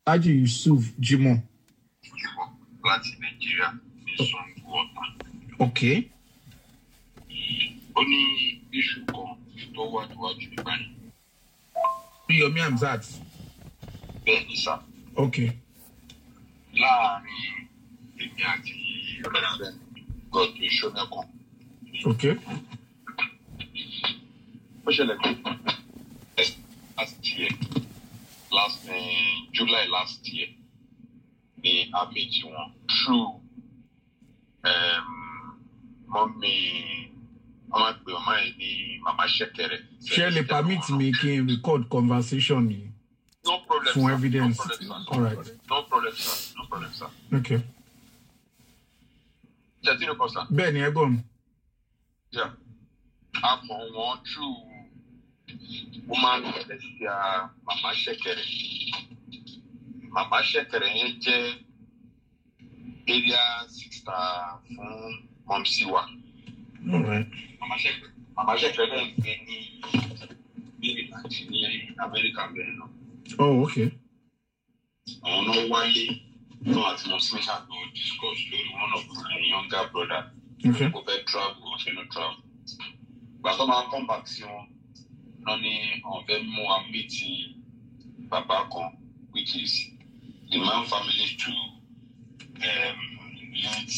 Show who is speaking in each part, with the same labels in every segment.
Speaker 1: Haji Yusuf Jimoh.
Speaker 2: Jimoh láti Nàìjíríà ní Sango Ọ̀tà.
Speaker 1: Okay.
Speaker 2: Ó ní iṣu kan tó wà níwájú nígbà yìí.
Speaker 1: Yomi Hamzat.
Speaker 2: Bẹ́ẹ̀ ni sá.
Speaker 1: Okay.
Speaker 2: Láàárín èmi àti Reverend Godwin Ṣọ́nẹ́kan.
Speaker 1: Okay.
Speaker 2: Ó ṣẹlẹ̀ pé last year last uh, July last year ni a méjì wọn through um, mọ́mí wọ́n máa pè ọmọ yẹn ní màmá ṣẹ́kẹ̀rẹ̀.
Speaker 1: Ṣé lè permit mi kí n record conversation yìí
Speaker 2: No problem,
Speaker 1: fún
Speaker 2: sir.
Speaker 1: evidence?
Speaker 2: No problem, sir.
Speaker 1: All right.
Speaker 2: No problem, sir. No problem, sir.
Speaker 1: Okay.
Speaker 2: Ṣètì ló kọ sá.
Speaker 1: Bẹ́ẹ̀ ni ẹ gbọ́ mi.
Speaker 2: Yeah. A mọ̀ wọ́n through woman celestia màmá ṣẹ́kẹ̀rẹ̀. Màmá ṣẹ́kẹ̀rẹ̀ yẹn jẹ́ area sister fún mọ̀mísí wa.
Speaker 1: All right.
Speaker 2: Màmá ṣẹ́kẹ̀rẹ̀ màmá ṣẹ́kẹ̀rẹ̀ náà ń gbé ní Maryland ní Amẹ́ríkà bẹ́ẹ̀ náà.
Speaker 1: Oh, okay.
Speaker 2: àwọn náà wáyé náà àti wọn sí mẹ́ta lọ discuss lórí one of my younger brother
Speaker 1: Okay.
Speaker 2: kò fẹ́ travel wọ́n fẹ́ lọ travel. Ìgbà tó máa come back sí wọn náà ní àwọn fẹ́ mú wa meet bàbá kan which is the man family to um, late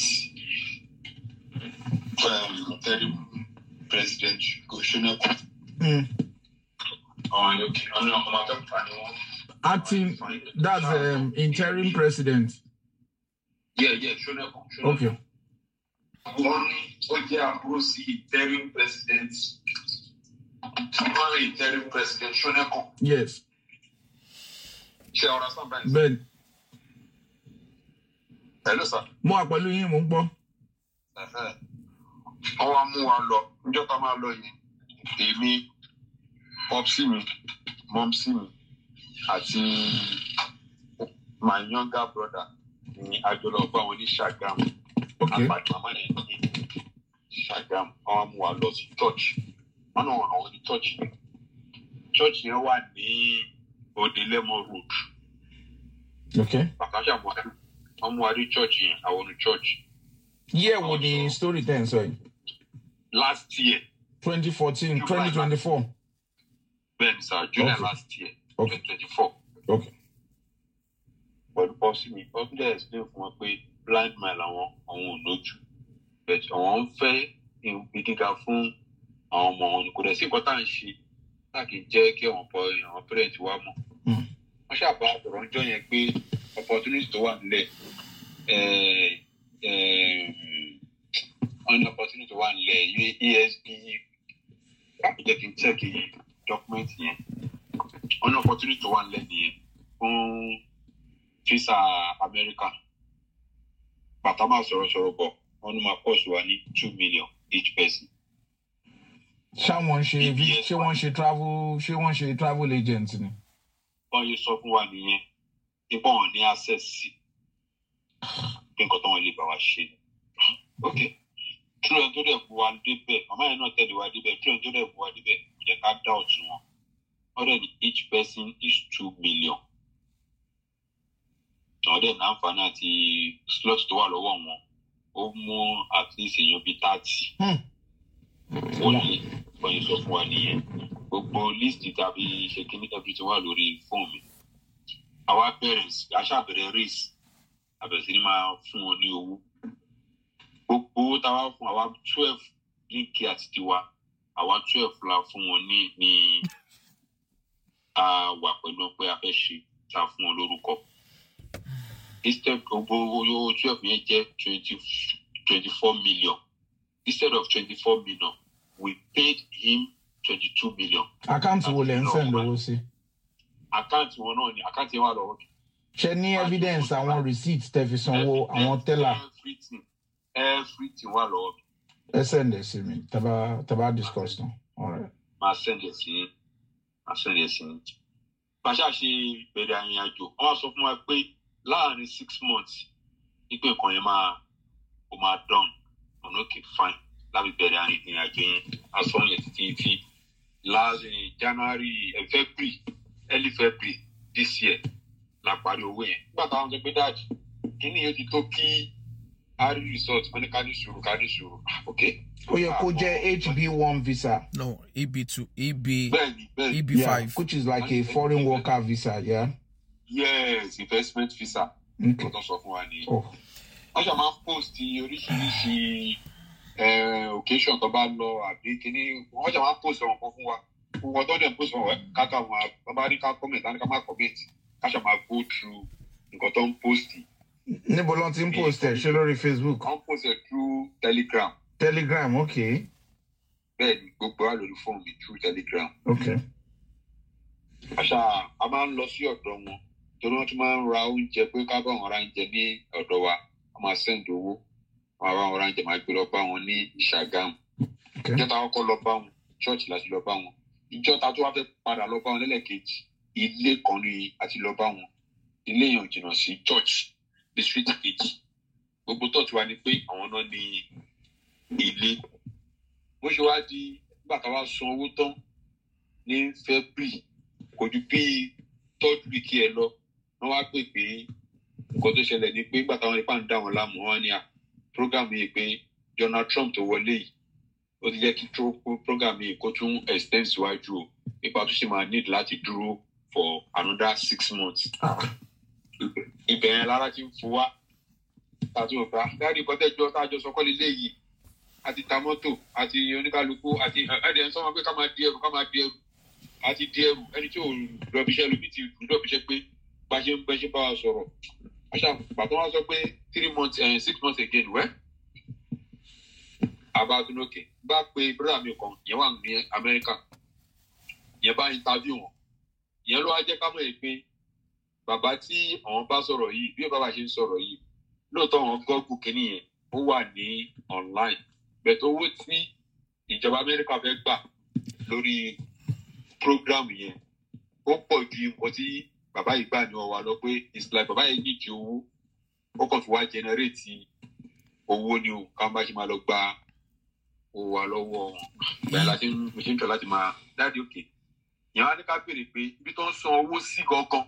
Speaker 2: um, interim president Gosheneko.
Speaker 1: Mm.
Speaker 2: Àwọn ẹni òkè ọ̀nà ọmọ akẹ́kọ̀ọ́ ni wọ́n.
Speaker 1: Acting, that's um, interim president.
Speaker 2: Yeah, yeah, Shoneko. Shoneko.
Speaker 1: Okay.
Speaker 2: wọ́n ní ó jẹ́ àbúrò sí interim president wọ́n rí interim president Ṣónẹ́kọ̀
Speaker 1: Yes.
Speaker 2: ṣe ọ̀rọ̀ sábà ń
Speaker 1: Bẹ́ẹ̀
Speaker 2: hello sir
Speaker 1: mo wà pẹ̀lú yín mò ń gbọ́.
Speaker 2: Ẹ̀hẹ́. wọ́n wá mú wa lọ níjọ́ tá a máa lọ yẹn èmi popsi mi mọ́msí mi àti my younger brother ní àjọlọ bá wọn ní Ṣàgámù.
Speaker 1: Okay.
Speaker 2: àpàdé màmá yẹn ní Ṣàgámù wọn mú wa lọ sí church wọn náà wọn àwọn ní church yẹn church yẹn wà ní Odelemo road
Speaker 1: Okay.
Speaker 2: bàtàṣà mọ wọn mú wa rí church yẹn àwọn ní church
Speaker 1: Year wo ni story ten sọ yìí?
Speaker 2: last year
Speaker 1: Twenty fourteen, twenty twenty four.
Speaker 2: bẹ́ẹ̀ ni sir July
Speaker 1: Okay.
Speaker 2: last year
Speaker 1: Okay.
Speaker 2: twenty twenty four
Speaker 1: Okay.
Speaker 2: pẹ̀lú pọ́sí mi pọ́sí dẹ̀ explain fún wọn pé blind man làwọn àwọn ò lójú but àwọn ń fẹ́ ìgbé gíga fún àwọn ọmọ wọn ni kò dẹ̀ sí nǹkan tá à ń ṣe láti jẹ́ kí àwọn pọ̀ àwọn parent wa mọ̀.
Speaker 1: Mm.
Speaker 2: wọ́n ṣàbá ọ̀rọ̀ ń jọ yẹn pé opportunity tó wà nílẹ̀ eh, eh, wọ́n ní opportunity tó wà nílẹ̀ ESB jẹ́ kí n check document yẹn wọ́n ní opportunity tó wà nílẹ̀ nìyẹn fún visa America bàtà máa sọ̀rọ̀ sọ̀rọ̀ bọ̀ wọ́n ní máa cost wa ní two million each person.
Speaker 1: Ṣáwọn ṣe ṣé wọ́n ṣe travel ṣé wọ́n ṣe travel agent ni?
Speaker 2: wọ́n yóò sọ fún wa nìyẹn nípa wọn ní access sí pé nǹkan tó wọn lè bá wa ṣe ni. ok túrọ̀ tó dẹ̀ bu wa débẹ̀ màmá yẹn náà tẹ̀lé wa débẹ̀ túrọ̀ tó dẹ̀ bu wa débẹ̀ kò jẹ́ ká dá ọ̀tún wọn wọ́n dẹ̀ ní each person is two million. àwọn dẹ̀ ní àǹfààní àti slot tó wà lọ́wọ́ wọn ó mú at least èèyàn bíi thirty wọ́n ní wọ́n yẹn sọ fún wa nìyẹn gbogbo list tàbí ṣe kíní everything wà lórí fóònù mi àwa bẹ̀rẹ̀ sí- aṣàbẹ̀rẹ̀ race àbẹ̀rẹ̀ sí ni máa fún wọn ní owó gbogbo owó táwa fún àwa twelve ní kí àti tiwa àwa twelve la fún wọn ní ní a wà pẹ̀lú pé a fẹ́ ṣe tá a fún wọn lórúkọ instead gbogbo owó twelve yẹn jẹ́ twenty twenty four million instead of twenty four million we paid him twenty-two million.
Speaker 1: Àkáǹtì wo lẹ̀ ń send lówó sí?
Speaker 2: àkáǹtì wọn náà ni àkáǹtì yẹn wà lọ́wọ́ mi.
Speaker 1: Ṣé ní evidence àwọn receipt tẹ fi sanwó àwọn teller?
Speaker 2: everything everything wà lọ́wọ́ mi.
Speaker 1: Ẹ send ẹ̀ sí mi tàbá tàbá discuss tán. Alright.
Speaker 2: máa send ẹ̀ sí yín máa send ẹ̀ sí yín. bàṣà ṣe bẹ̀rẹ̀ àrìn àjò wọ́n wá sọ fún wa pé láàrin six months wípé nǹkan yẹn máa ó máa dán ọ̀nà òkè fine láti bẹ̀rẹ̀ àrìn àjò yẹn aṣọ yẹn títí tí láàrin January eh, February early February this year la parí owó yẹn nígbà táwọn sọ pé dáàdì kíní yóò ti tó kí a rí resort wọn ní ká ní sùúrù ká ní sùúrù Ah, ok.
Speaker 1: ó yẹ kó jẹ́ hb1 visa
Speaker 3: no eb2 eb
Speaker 2: bẹ́ẹ̀ni bẹ́ẹ̀ni
Speaker 3: eb5
Speaker 1: yeah, which is like a foreign worker visa yeah.
Speaker 2: yes investment visa
Speaker 1: okay.
Speaker 2: kò tó sọ fún wa nìyẹn.
Speaker 1: oh.
Speaker 2: wọ́n ṣe máa ń post oríṣiríṣi eh, occasion tó bá lọ àbí kíní wọ́n ṣe máa ń post ọ̀rọ̀ kan fún wa gbogbo ọdún ọdún post ọ̀rọ̀ káka wọn wọ́n bá ní ká comment láti ká má comment ká ṣe máa go through nǹkan tó ń post
Speaker 1: níbo ló ti ń post ẹ̀ ṣe lórí facebook
Speaker 2: wọ́n post ẹ̀ through telegram
Speaker 1: telegram okay
Speaker 2: bẹ́ẹ̀ ni gbogbo wa lórí fóònù mi through telegram
Speaker 1: okay
Speaker 2: àṣà a máa ń lọ sí ọ̀dọ̀ wọn torí wọ́n tún máa ń ra oúnjẹ pé ká bá wọn ra oúnjẹ ní ọ̀dọ̀ wa wọ́n máa send owó wọ́n máa bá wọn ra oúnjẹ máa gbé lọ bá wọn ní ìṣàgámù
Speaker 1: okay
Speaker 2: ìjọ ta kọ́kọ́ lọ bá wọn ṣọ́ọ̀ṣì láti lọ bá wọn ìjọ ta tó wá fẹ́ padà lọ bá wọn lẹ́lẹ́kejì ilé kan ní àti lọ bá wọn ilé yẹn ò jìnnà sí church district kejì gbogbo tọ́ọ̀tù wa ni pé àwọn náà ní ilé bó ṣe wá di nígbà tá a wá san owó tán ní february kò ju bí third week ẹ lọ wọn wá pè pé nǹkan tó ṣẹlẹ̀ ni pé nígbà táwọn ipá ń dá wọn láàmú wọn ní à program yìí pé donald trump tó wọlé yìí ó ti jẹ́ kí tro- program yìí kó tún extend síwájú o ipa tó ṣe máa need láti dúró for another six months
Speaker 1: ah.
Speaker 2: ibẹ̀ yẹn lára ti ń fò wá tàbí ọ̀gá dáàdi kọ́tẹ́jọ́ tájọ sọkọ́ lé léyìí àti ta mọ́tò àti oníkálukú àti ẹ̀ẹ́dẹ̀ ń sọ wọn pé ká máa di ẹrù ká máa di ẹrù àti di ẹrù ẹni tí ò lọ́bíṣẹ́ lómi ti lọ́bíṣẹ́ pé bá ṣe ń bẹ́ ṣe bá wa sọ̀rọ̀ àṣà pàtó wọn sọ pé three months eh, six months again wẹ́ abadúlókè bá pe brother mi kan yẹn wà ní amẹ́ríkà yẹn bá interview wọn yẹn ló wá jẹ́ ká mọ̀ yìí pé bàbá tí àwọn bá sọ̀rọ̀ yìí bí bàbá ṣe ń sọ̀rọ̀ yìí lóòótọ́ àwọn gọ́ọ̀gù kìíní yẹn ó wà ní online bẹ̀tẹ̀ owó tí ìjọba amẹ́ríkà fẹ́ gbà lórí program yẹn ó pọ̀ ju nǹkan tí bàbá yìí gbà ní ọwọ́ lọ pé it's like bàbá yìí nídìí owó ó kàn fi wá generate owó ni o ká má ṣe máa lọ gba owó wa lọ́wọ́ wọn bẹ́ẹ̀ la ṣe ń mo ṣe ń tọ́ láti máa dáàdi òkè yẹn wá ní ká béèrè pé ibi tó ń san owó sí gangan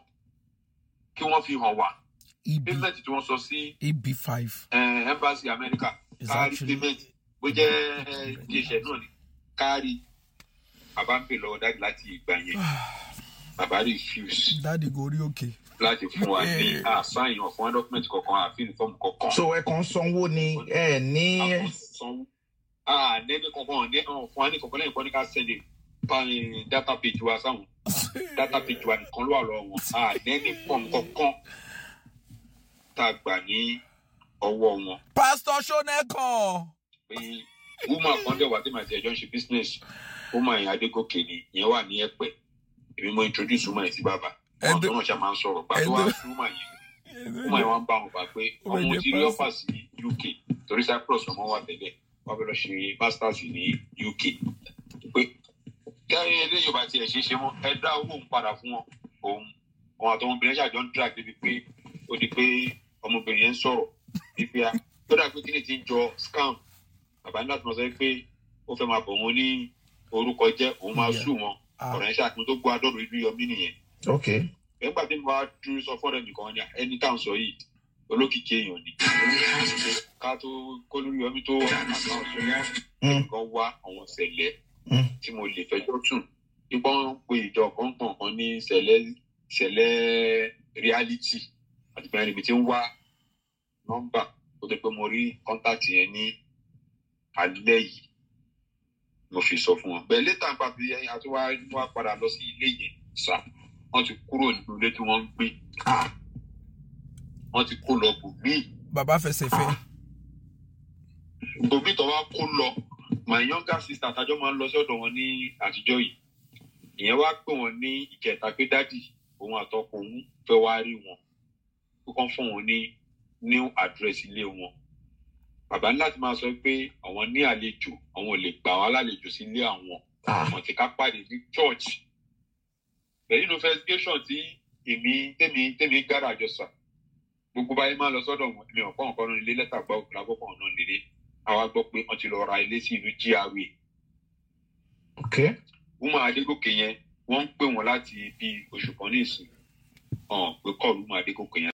Speaker 2: kí wọ́n fi hàn wá
Speaker 3: eb
Speaker 2: payment tí wọ́n sọ sí
Speaker 3: eb5
Speaker 2: eh, embassy america
Speaker 3: is
Speaker 2: kárí
Speaker 3: actually
Speaker 2: payment bó jẹ́ iléeṣẹ́ náà ni kárí bàbá ń pè lọ́wọ́ dájú láti ìgbà yẹn bàbá refuse
Speaker 3: dáàdi gorí òkè
Speaker 2: láti fún wa ní àṣàyàn fún document kankan àfihàn fọ́ọ̀mù kankan.
Speaker 1: so ẹ kàn ń sanwó ni ẹ ní
Speaker 2: àwọn sanwó ah nẹ́ẹ̀ni kankan ní ọ̀hún fún wa ní kankan lẹ́yìn kan ní ká sẹ́ndẹ̀ pa- data page wa sáwọn data page wa nìkan ló wà lọ́wọ́ wọn ah nẹ́ẹ̀ni fọ́ọ̀mù kankan tá a gbà ní ọwọ́ wọn
Speaker 3: pastor sonekan
Speaker 2: pé woman kan dẹ̀ wá tí màá ti ẹjọ́ ń ṣe business woman yẹn adégòkè ni ìyẹn wà ní ẹ̀pẹ̀ èmi mo introduce woman yẹn sí bàbá wọn
Speaker 3: Ẹ̀dọ́-
Speaker 2: tó náà ṣe máa ń sọ̀rọ̀ gbà tó wá
Speaker 3: Ẹ̀dọ́-
Speaker 2: sí woman yẹn woman yẹn wá ń bá wọn gbà pé
Speaker 3: Ó
Speaker 2: ọmọ
Speaker 3: jẹ́
Speaker 2: ti rí
Speaker 3: pastor.
Speaker 2: ọ́fà sí uk torí cyprus ọmọ wà tẹ́lẹ̀ wọ́n fẹ́ lọ ṣe masters ní uk pé kẹ́rin ilé yorùbá tiẹ̀ ṣe é ṣe mọ́ ẹ dá owó ń padà fún wọn òun òun àtọmọbìnrin ṣàjọ ń drag débi pé ó di pé ọmọbìnrin yẹn ń sọ̀rọ̀ wípé a tó dà pé kí ni ti ń jọ scam bàbá ní láti mọ̀ sọ pé ó fẹ́ máa bọ̀ wọn ní orúkọ jẹ́ òun máa
Speaker 3: Yeah.
Speaker 2: sùn wọn
Speaker 3: Ah.
Speaker 2: ọ̀rọ̀ yẹn ṣàtúntò tó gbọ́ adọ́rùn ìlú yọmí nìyẹn
Speaker 1: ok
Speaker 2: nígbà tí mo bá dúró sọ fọ́ọ̀rẹ́ nìkan ni ẹni tá à ń sọ yìí olókìkí èèyàn ni ká tó kó lórí yọmí tó àkáǹtì wọn
Speaker 1: Mm.
Speaker 2: nǹkan wá àwọn ṣẹlẹ̀
Speaker 1: Mm.
Speaker 2: tí mo lè fẹjọ́ sùn nípa wọn pe ìjọ kọ̀ọ̀kan kan ní ṣẹlẹ̀ ṣẹlẹ̀ reality àti bẹ́ẹ̀ níbi tí ń wá nọ́mbà tó tó pé mo rí kọ́ńtàtì yẹn ní alẹ́ yìí mo fi sọ fún wọn bẹ́ẹ̀ létà nípa bí a tún wá wá padà lọ sí ilé yẹn sá wọ́n ti kúrò nínú ilé tí wọ́n ń gbé
Speaker 1: ah
Speaker 2: wọ́n ti kó lọ bòmíì
Speaker 3: bàbá fẹsẹ̀ fẹ́
Speaker 2: bòmíì tó wá kó lọ my younger sister àtàjọ máa ń lọ sí ọ̀dọ̀ wọn ní àtijọ́ yìí ìyẹn wá pè wọ́n ní ìkẹta pé dádì òun àtọkọ òun fẹ́ wá rí wọn kó kàn fún wọn ní new address ilé wọn bàbá ní láti máa sọ pé àwọn ní àlejò àwọn ò lè gbà wọn lálejò sí ilé àwọn
Speaker 1: ah
Speaker 2: àwọn tí ká pàdé ní church pẹ̀lú investigation tí èmi tèmi tèmi gára jọ sà gbogbo báyìí máa lọ sọ́dọ̀ wọn mi ò kọ́ nǹkan náà nílé lẹ́tà gbọ́ òkúra gbọ́kàn náà nílé àwa gbọ́ pé wọ́n ti lọ ra ilé sí ìlú GRA
Speaker 1: ok
Speaker 2: woman adégòkè yẹn wọ́n ń pè wọ́n láti bí oṣù kan ní ìsìn hàn pé kọ́ọ̀lù máa dé kókò yẹn